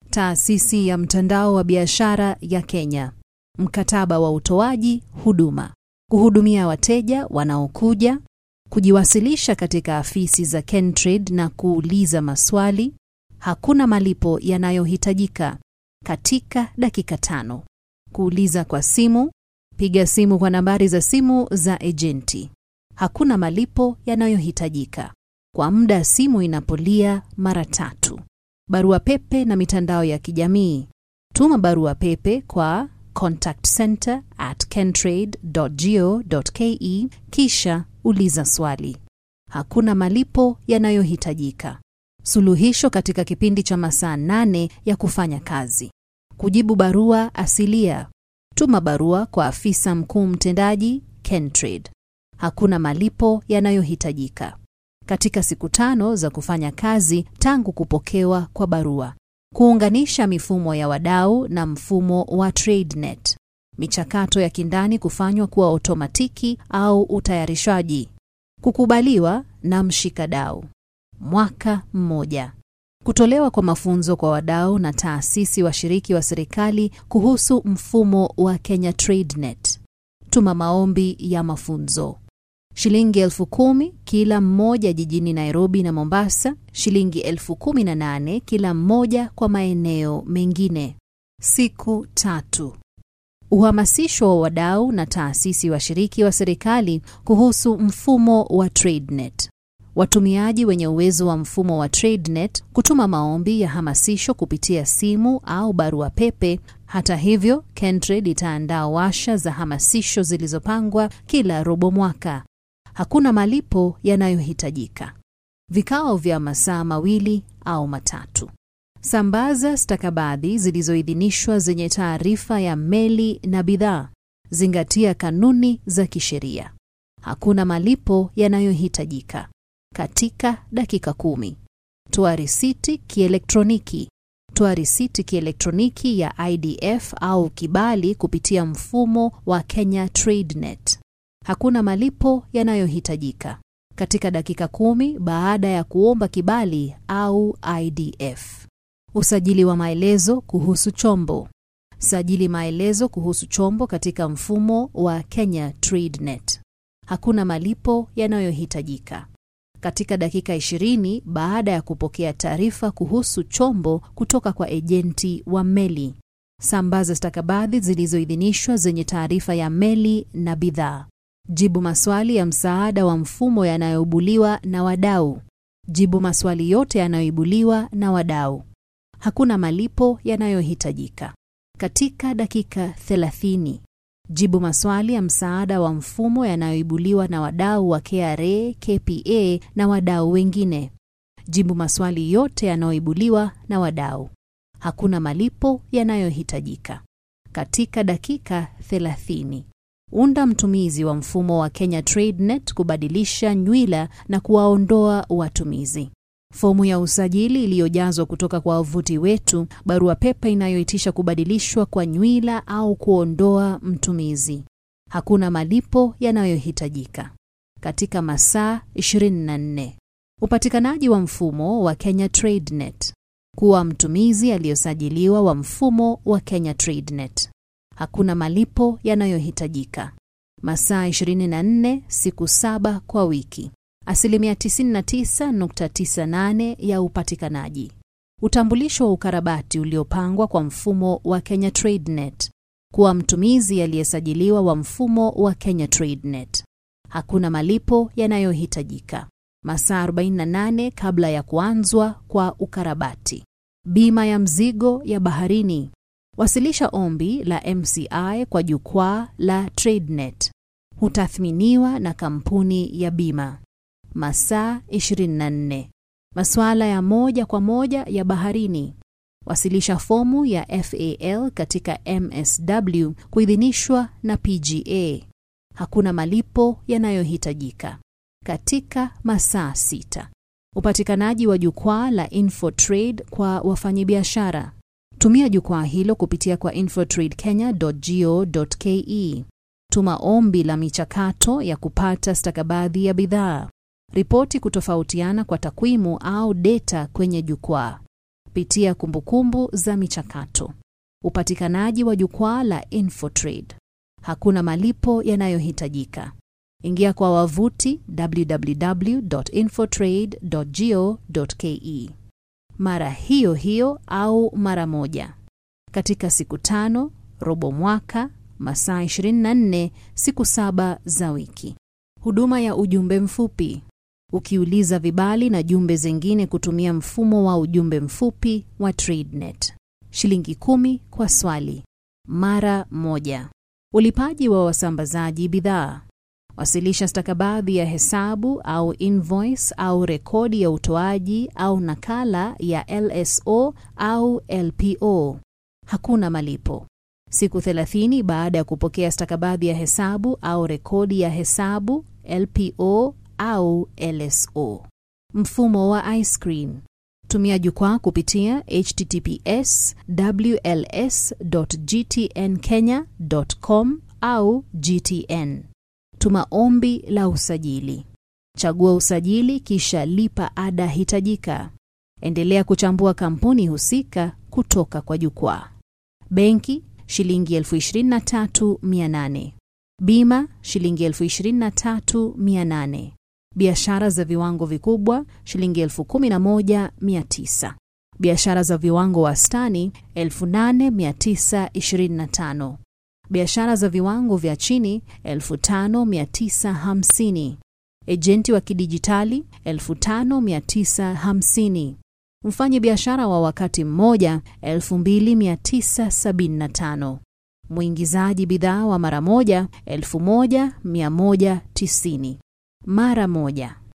Taasisi ya mtandao wa biashara ya Kenya. Mkataba wa utoaji huduma. Kuhudumia wateja wanaokuja, kujiwasilisha katika afisi za Kentrade na kuuliza maswali. Hakuna malipo yanayohitajika katika dakika tano. Kuuliza kwa simu. Piga simu kwa nambari za simu za ejenti. Hakuna malipo yanayohitajika kwa muda simu inapolia mara tatu. Barua pepe na mitandao ya kijamii. Tuma barua pepe kwa contactcenter at kentrade.go.ke kisha uliza swali. Hakuna malipo yanayohitajika. Suluhisho katika kipindi cha masaa nane ya kufanya kazi. Kujibu barua asilia. Tuma barua kwa afisa mkuu mtendaji Kentrade. Hakuna malipo yanayohitajika katika siku tano za kufanya kazi tangu kupokewa kwa barua. Kuunganisha mifumo ya wadau na mfumo wa TradeNet. Michakato ya kindani kufanywa kuwa otomatiki au utayarishaji. Kukubaliwa na mshikadau. Mwaka mmoja. Kutolewa kwa mafunzo kwa wadau na taasisi washiriki wa serikali kuhusu mfumo wa Kenya TradeNet. Tuma maombi ya mafunzo. Shilingi elfu kumi kila mmoja jijini Nairobi na Mombasa, shilingi elfu kumi na nane kila mmoja kwa maeneo mengine. Siku tatu. Uhamasisho wa wadau na taasisi washiriki wa serikali kuhusu mfumo wa TradeNet. Watumiaji wenye uwezo wa mfumo wa TradeNet kutuma maombi ya hamasisho kupitia simu au barua pepe. Hata hivyo, Kentrade itaandaa washa za hamasisho zilizopangwa kila robo mwaka. Hakuna malipo yanayohitajika. Vikao vya masaa mawili au matatu. Sambaza stakabadhi zilizoidhinishwa zenye taarifa ya meli na bidhaa. Zingatia kanuni za kisheria. Hakuna malipo yanayohitajika katika dakika kumi. Toa risiti kielektroniki. Toa risiti kielektroniki ya IDF au kibali kupitia mfumo wa Kenya TradeNet. Hakuna malipo yanayohitajika katika dakika kumi baada ya kuomba kibali au IDF. Usajili wa maelezo kuhusu chombo. Sajili maelezo kuhusu chombo katika mfumo wa Kenya TradeNet. Hakuna malipo yanayohitajika katika dakika 20 baada ya kupokea taarifa kuhusu chombo kutoka kwa ejenti wa meli. Sambaza stakabadhi zilizoidhinishwa zenye taarifa ya meli na bidhaa. Jibu maswali ya msaada wa mfumo yanayoibuliwa na wadau. Jibu maswali yote yanayoibuliwa na wadau. Hakuna malipo yanayohitajika katika dakika 30. Jibu maswali ya msaada wa mfumo yanayoibuliwa na wadau wa KRA, KPA na wadau wengine. Jibu maswali yote yanayoibuliwa na wadau. Hakuna malipo yanayohitajika katika dakika 30. Unda mtumizi wa mfumo wa Kenya TradeNet kubadilisha nywila na kuwaondoa watumizi. Fomu ya usajili iliyojazwa kutoka kwa wavuti wetu, barua pepe inayoitisha kubadilishwa kwa nywila au kuondoa mtumizi. Hakuna malipo yanayohitajika katika masaa 24. Upatikanaji wa mfumo wa Kenya TradeNet. Kuwa mtumizi aliyosajiliwa wa mfumo wa Kenya TradeNet. Hakuna malipo yanayohitajika masaa 24, siku saba kwa wiki. Asilimia 99.98 ya upatikanaji. Utambulisho wa ukarabati uliopangwa kwa mfumo wa Kenya TradeNet. Kuwa mtumizi aliyesajiliwa wa mfumo wa Kenya TradeNet. Hakuna malipo yanayohitajika masaa 48 kabla ya kuanzwa kwa ukarabati. Bima ya mzigo ya baharini. Wasilisha ombi la MCI kwa jukwaa la TradeNet. Hutathminiwa na kampuni ya bima. Masaa 24. Masuala ya moja kwa moja ya baharini. Wasilisha fomu ya FAL katika MSW kuidhinishwa na PGA. Hakuna malipo yanayohitajika katika masaa sita. Upatikanaji wa jukwaa la InfoTrade kwa wafanyabiashara. Tumia jukwaa hilo kupitia kwa infotradekenya.go.ke. Tuma ombi la michakato ya kupata stakabadhi ya bidhaa. Ripoti kutofautiana kwa takwimu au data kwenye jukwaa. Pitia kumbukumbu za michakato. Upatikanaji wa jukwaa la Infotrade. Hakuna malipo yanayohitajika. Ingia kwa wavuti www.infotrade.go.ke mara hiyo hiyo au mara moja katika siku tano, robo mwaka, masaa 24, siku saba za wiki. Huduma ya ujumbe mfupi. Ukiuliza vibali na jumbe zingine kutumia mfumo wa ujumbe mfupi wa TradeNet. Shilingi kumi kwa swali, mara moja. Ulipaji wa wasambazaji bidhaa. Wasilisha stakabadhi ya hesabu au invoice au rekodi ya utoaji au nakala ya LSO au LPO. Hakuna malipo. Siku 30 baada ya kupokea stakabadhi ya hesabu au rekodi ya hesabu LPO au LSO. Mfumo wa iScreen. Tumia jukwaa kupitia https wls.gtnkenya.com au GTN. Tuma ombi la usajili. Chagua usajili kisha lipa ada hitajika. Endelea kuchambua kampuni husika kutoka kwa jukwaa. Benki shilingi elfu ishirini na tatu mia nane. Bima shilingi elfu ishirini na tatu mia nane. Biashara za viwango vikubwa shilingi elfu kumi na moja mia tisa. Biashara za viwango wastani elfu nane mia tisa ishirini na tano. Biashara za viwango vya chini 5950. Ejenti wa kidijitali 5950. Mfanyi biashara wa wakati mmoja 2975. Mwingizaji bidhaa wa mara moja 1190. Mara moja.